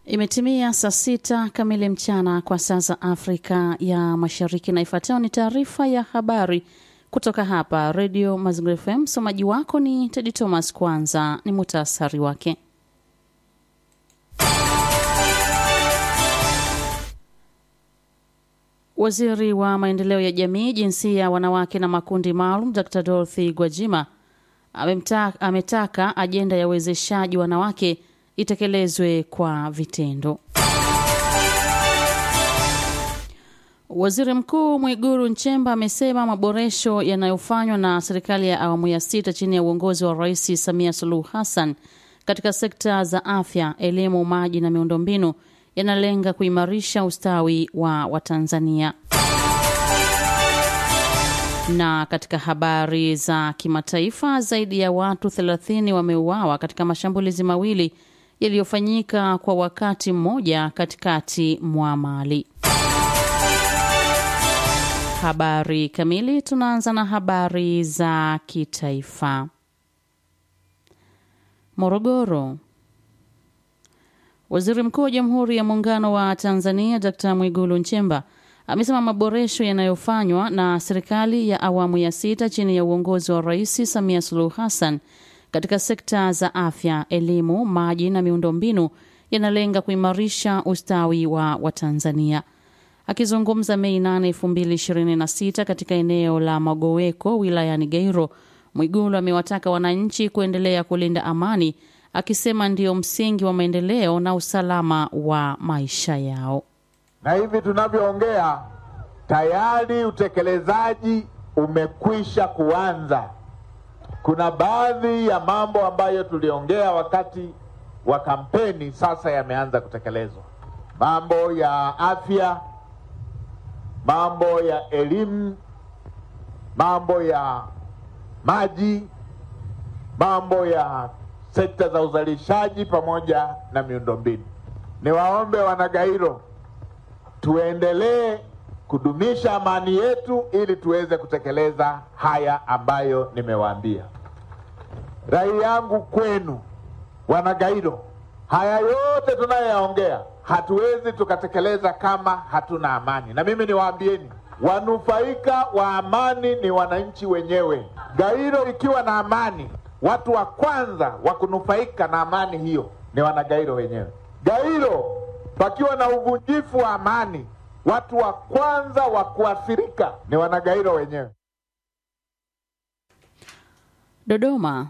Imetimia saa sita kamili mchana kwa saa za Afrika ya Mashariki, na ifuatayo ni taarifa ya habari kutoka hapa Redio Mazingira FM. Msomaji wako ni Tedi Thomas. Kwanza ni muhtasari wake. Waziri wa maendeleo ya jamii, jinsia, wanawake na makundi maalum, Dr Dorothy Gwajima amemta, ametaka ajenda ya uwezeshaji wanawake itekelezwe kwa vitendo. Waziri Mkuu Mwiguru Nchemba amesema maboresho yanayofanywa na serikali ya awamu ya sita chini ya uongozi wa Rais Samia Suluhu Hassan katika sekta za afya, elimu, maji na miundombinu yanalenga kuimarisha ustawi wa Watanzania. Na katika habari za kimataifa, zaidi ya watu 30 wameuawa katika mashambulizi mawili yaliyofanyika kwa wakati mmoja katikati mwa Mali. Habari kamili. Tunaanza na habari za kitaifa. Morogoro. Waziri Mkuu wa Jamhuri ya Muungano wa Tanzania Dkt. Mwigulu Nchemba amesema maboresho yanayofanywa na serikali ya awamu ya sita chini ya uongozi wa Rais Samia Suluhu Hassan katika sekta za afya, elimu, maji na miundombinu yanalenga kuimarisha ustawi wa Watanzania. Akizungumza Mei 8, 2026 katika eneo la Magoweko wilayani Gairo, Mwigulu amewataka wananchi kuendelea kulinda amani, akisema ndio msingi wa maendeleo na usalama wa maisha yao. Na hivi tunavyoongea tayari utekelezaji umekwisha kuanza. Kuna baadhi ya mambo ambayo tuliongea wakati wa kampeni sasa yameanza kutekelezwa, mambo ya afya, mambo ya elimu, mambo ya maji, mambo ya sekta za uzalishaji pamoja na miundombinu. Niwaombe Wanagairo tuendelee kudumisha amani yetu ili tuweze kutekeleza haya ambayo nimewaambia. Rai yangu kwenu Wanagairo, haya yote tunayoyaongea hatuwezi tukatekeleza kama hatuna amani, na mimi niwaambieni, wanufaika wa amani ni wananchi wenyewe. Gairo ikiwa na amani, watu wa kwanza wa kunufaika na amani hiyo ni Wanagairo wenyewe. Gairo pakiwa na uvunjifu wa amani, watu wa kwanza wa kuathirika ni Wanagairo wenyewe. Dodoma.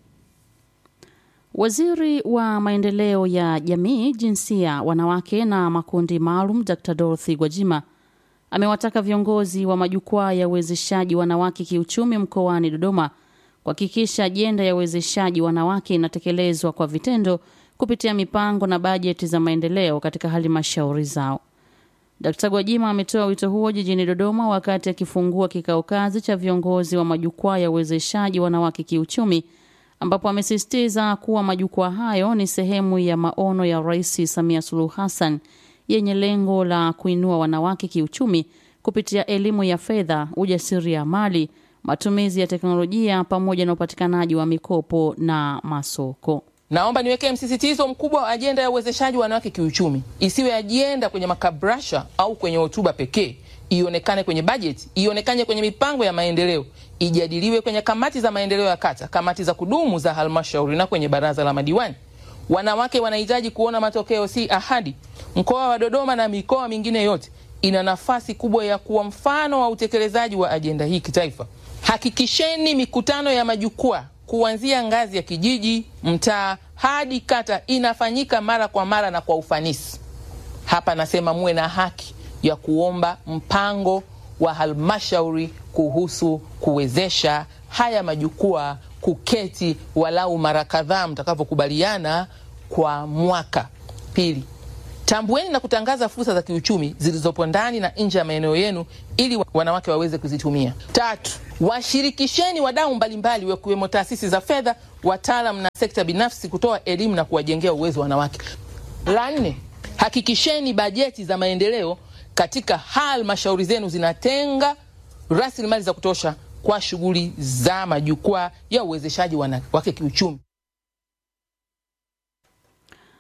Waziri wa maendeleo ya jamii, jinsia, wanawake na makundi maalum Dr. Dorothy Gwajima amewataka viongozi wa majukwaa ya uwezeshaji wanawake kiuchumi mkoani Dodoma kuhakikisha ajenda ya uwezeshaji wanawake inatekelezwa kwa vitendo kupitia mipango na bajeti za maendeleo katika halmashauri zao. Dkt. Gwajima ametoa wito huo jijini Dodoma wakati akifungua kikao kazi cha viongozi wa majukwaa ya uwezeshaji wanawake kiuchumi ambapo amesisitiza kuwa majukwaa hayo ni sehemu ya maono ya Rais Samia Suluhu Hassan yenye lengo la kuinua wanawake kiuchumi kupitia elimu ya fedha, ujasiriamali, matumizi ya teknolojia pamoja na upatikanaji wa mikopo na masoko. Naomba niweke msisitizo mkubwa wa ajenda ya uwezeshaji wanawake kiuchumi, isiwe ajenda kwenye makabrasha au kwenye hotuba pekee, ionekane kwenye bajeti, ionekane kwenye mipango ya maendeleo, ijadiliwe kwenye kamati za maendeleo ya kata, kamati za kudumu za halmashauri na kwenye baraza la madiwani. Wanawake wanahitaji kuona matokeo, si ahadi. Mkoa wa Dodoma na mikoa mingine yote ina nafasi kubwa ya kuwa mfano wa utekelezaji wa ajenda hii kitaifa. Hakikisheni mikutano ya majukwaa kuanzia ngazi ya kijiji, mtaa hadi kata inafanyika mara kwa mara na kwa ufanisi. Hapa nasema muwe na haki ya kuomba mpango wa halmashauri kuhusu kuwezesha haya majukwaa kuketi walau mara kadhaa mtakavyokubaliana kwa mwaka. Pili, tambueni na kutangaza fursa za kiuchumi zilizopo ndani na nje ya maeneo yenu ili wanawake waweze kuzitumia. Tatu, washirikisheni wadau mbalimbali wakiwemo taasisi za fedha, wataalam na sekta binafsi kutoa elimu na kuwajengea uwezo wanawake. La nne, hakikisheni bajeti za maendeleo katika halmashauri zenu zinatenga rasilimali za kutosha kwa shughuli za majukwaa ya uwezeshaji wanawake kiuchumi.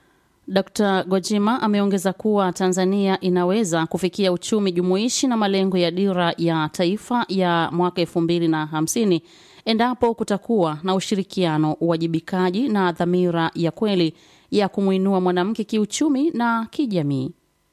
Dr. Gojima ameongeza kuwa Tanzania inaweza kufikia uchumi jumuishi na malengo ya dira ya taifa ya mwaka 2050 endapo kutakuwa na ushirikiano, uwajibikaji na dhamira ya kweli ya kumwinua mwanamke kiuchumi na kijamii.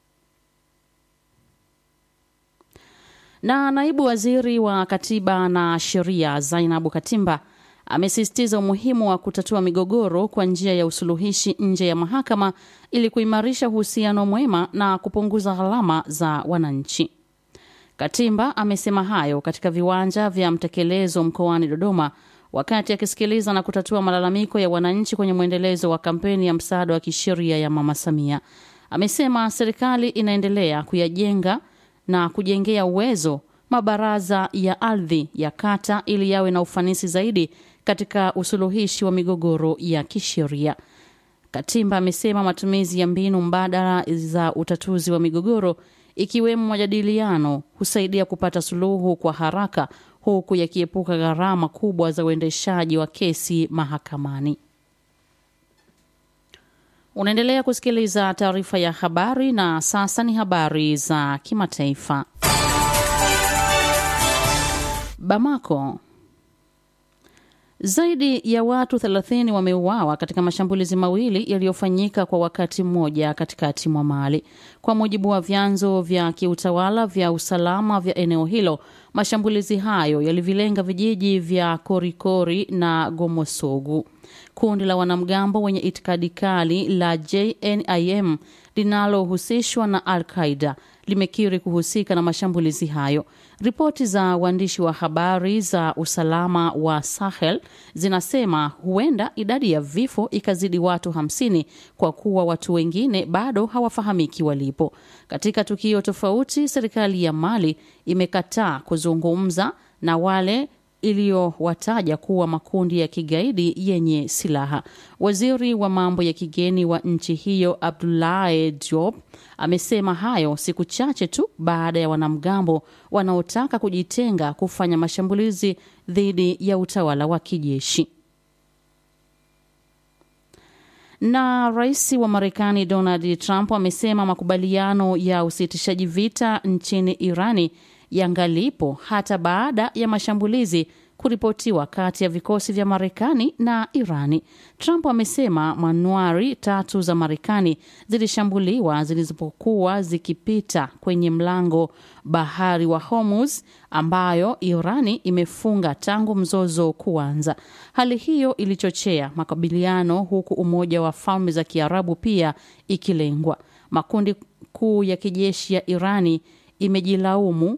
Na naibu waziri wa katiba na sheria Zainabu Katimba amesisitiza umuhimu wa kutatua migogoro kwa njia ya usuluhishi nje ya mahakama ili kuimarisha uhusiano mwema na kupunguza gharama za wananchi. Katimba amesema hayo katika viwanja vya mtekelezo mkoani Dodoma wakati akisikiliza na kutatua malalamiko ya wananchi kwenye mwendelezo wa kampeni ya msaada wa kisheria ya Mama Samia. Amesema serikali inaendelea kuyajenga na kujengea uwezo mabaraza ya ardhi ya kata ili yawe na ufanisi zaidi katika usuluhishi wa migogoro ya kisheria. Katimba amesema matumizi ya mbinu mbadala za utatuzi wa migogoro ikiwemo majadiliano husaidia kupata suluhu kwa haraka huku yakiepuka gharama kubwa za uendeshaji wa kesi mahakamani. Unaendelea kusikiliza taarifa ya habari na sasa ni habari za kimataifa. Bamako. Zaidi ya watu 30 wameuawa katika mashambulizi mawili yaliyofanyika kwa wakati mmoja katikati mwa Mali. Kwa mujibu wa vyanzo vya kiutawala vya usalama vya eneo hilo, mashambulizi hayo yalivilenga vijiji vya Korikori na Gomosogu. Kundi la wanamgambo wenye itikadi kali la JNIM linalohusishwa na Al Qaida limekiri kuhusika na mashambulizi hayo. Ripoti za waandishi wa habari za usalama wa Sahel zinasema huenda idadi ya vifo ikazidi watu hamsini kwa kuwa watu wengine bado hawafahamiki walipo. Katika tukio tofauti, serikali ya Mali imekataa kuzungumza na wale iliyowataja kuwa makundi ya kigaidi yenye silaha. Waziri wa mambo ya kigeni wa nchi hiyo Abdoulaye Diop amesema hayo siku chache tu baada ya wanamgambo wanaotaka kujitenga kufanya mashambulizi dhidi ya utawala wa kijeshi. Na rais wa Marekani Donald Trump amesema makubaliano ya usitishaji vita nchini Irani yangalipo hata baada ya mashambulizi kuripotiwa kati ya vikosi vya Marekani na Irani. Trump amesema manuari tatu za Marekani zilishambuliwa zilizopokuwa zikipita kwenye mlango bahari wa Hormuz ambayo Irani imefunga tangu mzozo kuanza. Hali hiyo ilichochea makabiliano huku Umoja wa Falme za Kiarabu pia ikilengwa. Makundi kuu ya kijeshi ya Irani imejilaumu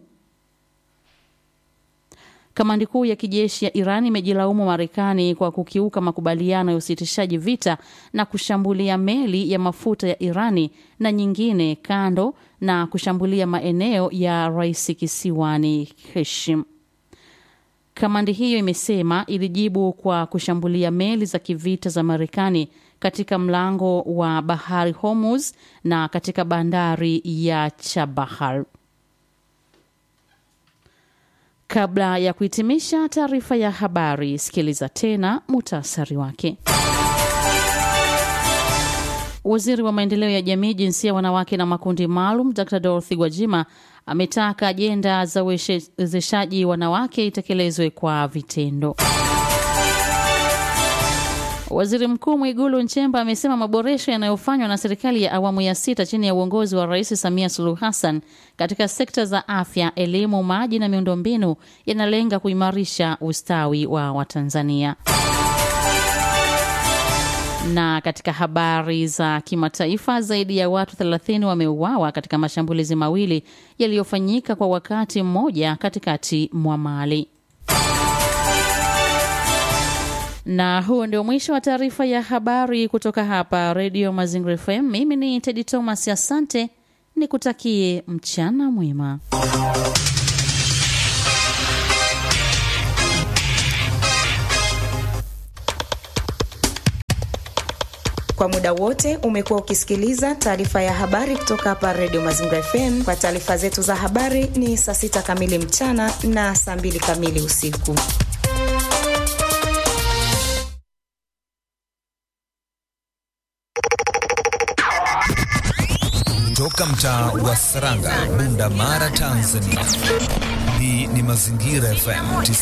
Kamandi kuu ya kijeshi ya Iran imejilaumu Marekani kwa kukiuka makubaliano ya usitishaji vita na kushambulia meli ya mafuta ya Irani na nyingine kando na kushambulia maeneo ya rais kisiwani Heshim. Kamandi hiyo imesema ilijibu kwa kushambulia meli za kivita za Marekani katika mlango wa bahari Hormuz na katika bandari ya Chabahar. Kabla ya kuhitimisha taarifa ya habari, sikiliza tena muhtasari wake. Waziri wa maendeleo ya jamii, jinsia, wanawake na makundi maalum, Dr Dorothy Gwajima ametaka ajenda za uwezeshaji wanawake itekelezwe kwa vitendo. Waziri Mkuu Mwigulu Nchemba amesema maboresho yanayofanywa na serikali ya awamu ya sita chini ya uongozi wa Rais Samia Suluhu Hassan katika sekta za afya, elimu, maji na miundombinu yanalenga kuimarisha ustawi wa Watanzania. Na katika habari za kimataifa, zaidi ya watu 30 wameuawa katika mashambulizi mawili yaliyofanyika kwa wakati mmoja katikati mwa Mali. Na huo ndio mwisho wa taarifa ya habari kutoka hapa Redio Mazingira FM. Mimi ni Tedi Thomas, asante, nikutakie mchana mwema. Kwa muda wote umekuwa ukisikiliza taarifa ya habari kutoka hapa Redio Mazingira FM. Kwa taarifa zetu za habari ni saa sita kamili mchana na saa mbili kamili usiku. kutoka mtaa wa Saranga, Bunda Mara, Tanzania. Hii ni Mazingira FM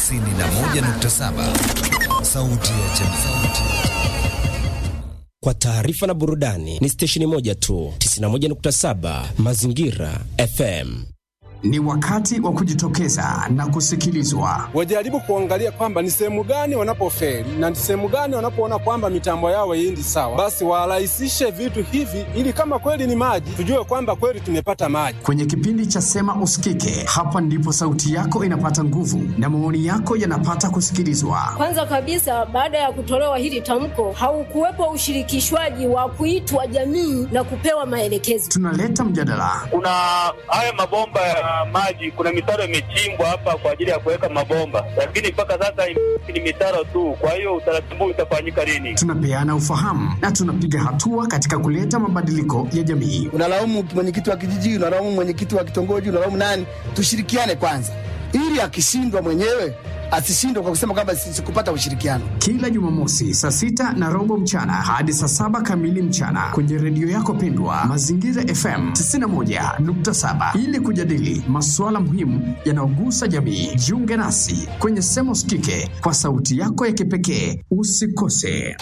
91.7, sauti ya jamii. Kwa taarifa na burudani ni stesheni moja tu, 91.7 Mazingira FM. Ni wakati wa kujitokeza na kusikilizwa. Wajaribu kuangalia kwamba ni sehemu gani wanapofeli na ni sehemu gani wanapoona kwamba mitambo yao haiendi sawa, basi warahisishe vitu hivi, ili kama kweli ni maji, tujue kwamba kweli tumepata maji. Kwenye kipindi cha Sema Usikike, hapa ndipo sauti yako inapata nguvu na maoni yako yanapata kusikilizwa. Kwanza kabisa, baada ya kutolewa hili tamko, haukuwepo ushirikishwaji wa kuitwa jamii na kupewa maelekezo. Tunaleta mjadala. Kuna haya mabomba ya maji, kuna mitaro imechimbwa hapa kwa ajili ya kuweka mabomba, lakini mpaka sasa ni mitaro tu. Kwa hiyo utaratibu utafanyika lini? Tunapeana ufahamu na tunapiga hatua katika kuleta mabadiliko ya jamii. Unalaumu mwenyekiti wa kijiji, unalaumu mwenyekiti wa kitongoji, unalaumu nani? Tushirikiane kwanza, ili akishindwa mwenyewe asishindwe kwa kusema kwamba sikupata ushirikiano. Kila Jumamosi saa sita na robo mchana hadi saa saba kamili mchana kwenye redio yako pendwa Mazingira FM 91.7 ili kujadili masuala muhimu yanayogusa jamii. Jiunge nasi kwenye Sema Usikike kwa sauti yako ya kipekee. Usikose.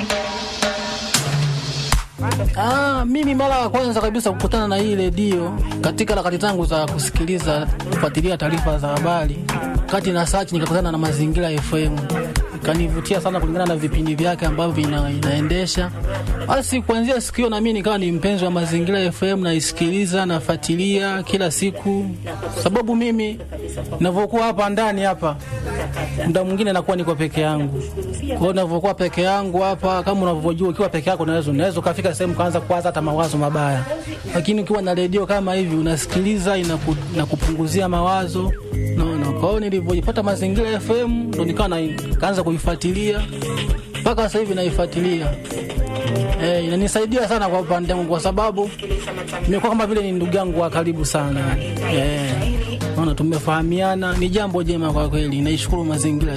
Ah, mimi mara ya kwanza kabisa kukutana na hii redio katika harakati zangu za kusikiliza kufuatilia taarifa za habari, kati na search nikakutana na Mazingira FM, ikanivutia sana kulingana na vipindi vyake ambavyo ina, inaendesha. Basi kuanzia siku hiyo na mimi nikawa ni mpenzi wa Mazingira FM, naisikiliza nafuatilia kila siku, sababu mimi ninavyokuwa hapa ndani hapa muda mwingine nakuwa niko peke yangu. Kwa hiyo ninavyokuwa peke yangu hapa, kama unavyojua, ukiwa peke yako unaweza unaweza ukafika sehemu kaanza kuwaza hata mawazo mabaya, lakini ukiwa na redio kama hivi unasikiliza, inaku, inakupunguzia mawazo naona. Kwa hiyo nilivyojipata Mazingira FM ndo nikawa kaanza kuifuatilia mpaka sasa hivi naifuatilia. Eh, inanisaidia sana kwa upande wangu kwa sababu nimekuwa kama vile ni ndugu yangu wa karibu sana. Eh, naona tumefahamiana, ni jambo jema kwa kweli. Naishukuru mazingira